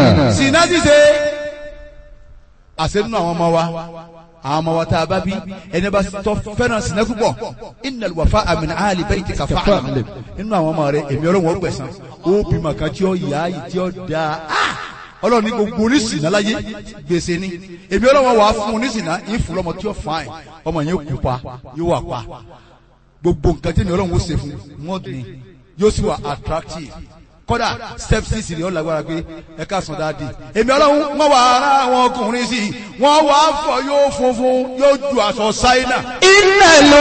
sinna ṣíṣe àṣẹ nínú àwọn ọmọ wa àwọn ọmọ wa tá a bá bí ẹni bá tọ́ fẹ́ràn sinna púpọ̀ innal wafa'a min ahli baytika fa'lam nínú àwọn ọmọ rẹ èmi ọlọ́run ó gbẹ̀san ó bímọ kan tí ó yá yìí tí ó dáa Ah! ọlọ́run ní gbogbo oníṣìnà láyé gbèsè ni èmi ọlọ́run wà á fún oníṣìnà yín fún lọ́mọ tí ó fàáyìn ọmọ yẹn kú pa yóò wà pa gbogbo nǹkan tí èmi ọlọ́run ó ṣe fún wọn ni yóò sì wà attractive kódà step six ni ó lágbára pé ẹ ká sàn dáadé èmi ọlọ́run wọ́n wà ara àwọn ọkùnrin sí i wọ́n wà á fọ yóò funfun yóò ju aṣọ ṣáínà إن